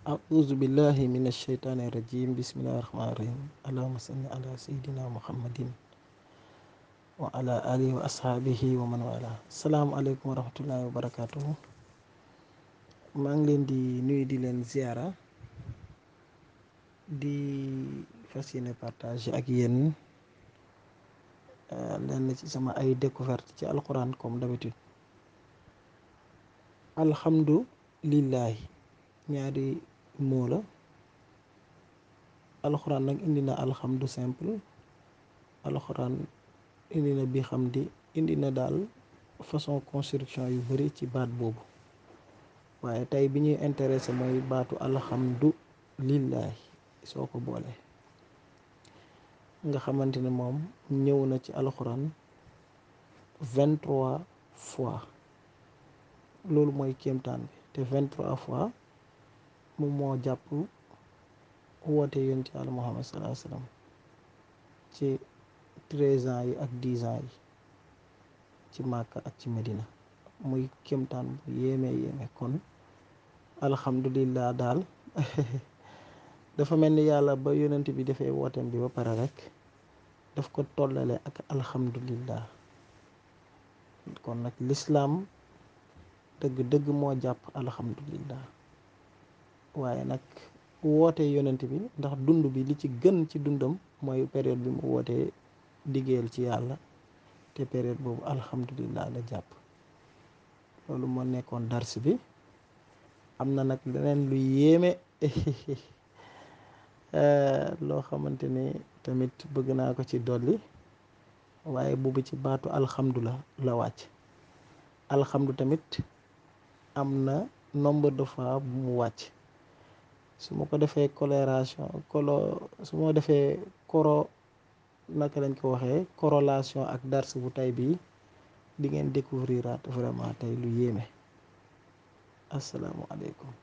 أعوذ بالله من الشيطان الرجيم بسم الله الرحمن الرحيم اللهم صل على سيدنا محمد وعلى آله وأصحابه ومن والاه السلام عليكم ورحمة الله وبركاته maa ngi leen di nuyu di leen ziara di fas yéene partage ak yéen lenn ci sama ay découverte ci alquran comme d'habitude alhamdulillahi ñaari moo la alxuraan nag indi na alhamdu simple alxuraan indi na bi xam di indi na daal façon construction yu bari ci baat boobu waaye tey bi ñuy intéressé mooy baatu alhamdu lillahi soo ko boole nga xamante ne moom ñëw na ci alxuraan vingt-trois fois loolu mooy kéemtaan bi te vingt-trois fois moom moo jàpp woote yoon ci àlla muhammad sallallahu alayhi wasallam ci treize ans yi ak dix ans yi ci Màkka ak ci Medina muy kéemtaan bu yéeme yéeme kon alhamdulillah daal dafa mel ni yàlla ba yonent bi dafay wooteem bi ba pare rek daf ko tollale ak alhamdulillah kon nag lislaam dëgg dëgg moo jàpp alhamdulillah waaye nag woote yonent bi ndax dund bi li ci gën ci dundam mooy période bi mu wootee liggéeyal ci yàlla te période boobu alhamdulillah la jàpp loolu moo nekkoon dars bi am na nag leneen lu yéeme loo xamante ni tamit bëgg naa ko ci dolli waaye boobu ci baatu alhamdu la la wàcc alhamdu tamit am na nombre de fois bu mu wàcc su ma ko defee coloration colo su ma defee koro naka lañ ko waxee corrélation ak dars bu tey bii di ngeen découvrir vraiment tey lu yéeme asalaamualeykum